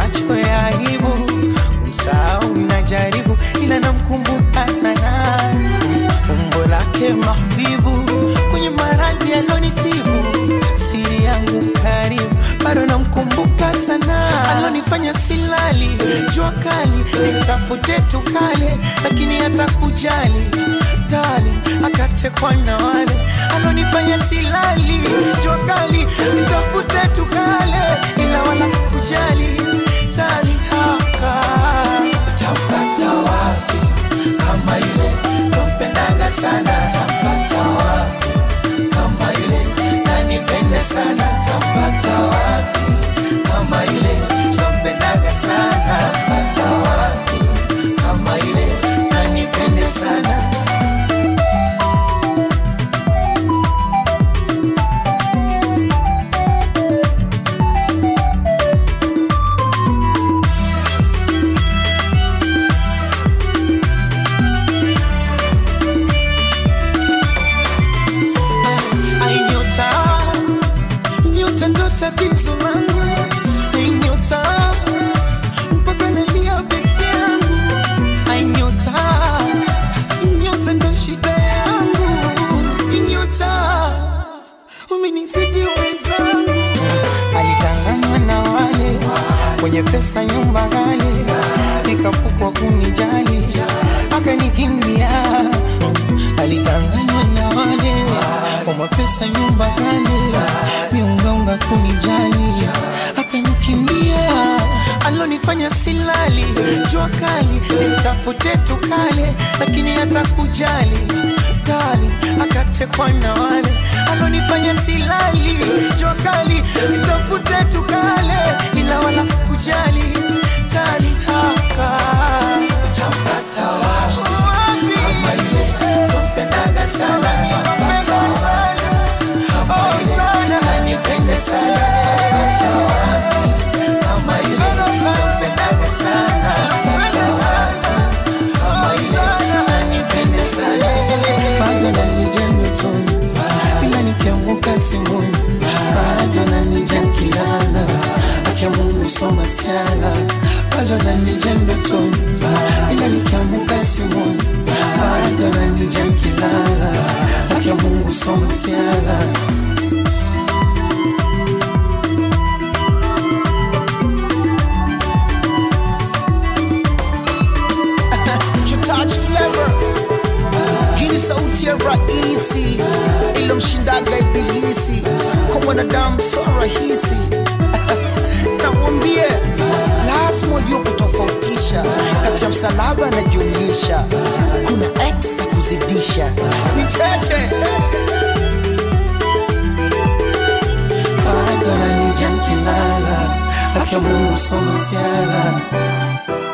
macho ya aibu, msahau najaribu, ila namkumbuka sana umbo lake mahbibu, kwenye maradhi alonitibu, siri yangu karibu, bado namkumbuka sana, alonifanya silali, jua kali, nitafute tukale, lakini hata kujali tali, akatekwa na wale alonifanya silali, jua kali, nitafute tukale, ila wala kujali tali haka tapata wapi kama ile nampendaga sana tapata wapi kama ile nanipende sana tapata wapi kama ile nampendaga sana tapata wapi kama ile nanipende sana Ai, nyota nyota ndo tatizo langu Ai, nyota mpaka nalia peke yangu Ai, nyota nyota ndo shida yangu Ai, nyota umenizidi wenzangu alitanganywa na wale kwenye pesa nyumba ghali nikapukwa kunijali akanikimbia alitanganywa na wale kwa mapesa nyumba ghali miungaunga kunijali akanikimbia alonifanya silali jua kali nitafute tukale lakini hata kujali tali akatekwa na wale alonifanya silali jua kali nitafute tukale ila wala kujali tali haka tapata wapi kama ile nampendaga sana tapata wapi kama ile nanipende sana tapata wapi kama ile nampendaga sana tapata wapi kama ile nanipende sana bado nanija ndotoni ila nikianguka simboni bado nanija nkilala akia Mungu soma siala bado nanija ndotoni ila nikianguka simboni bado nanija nkilala akia Mungu soma siala touch clever hii ni sauti ya rahisi ilomshindaga ibilisi kwa mwanadamu so rahisi namwambie lazima ujue kutofautisha kati ya msalaba na jumlisha kuna x na kuzidisha ni cheche bado nanija nkilala akia Mungu soma siala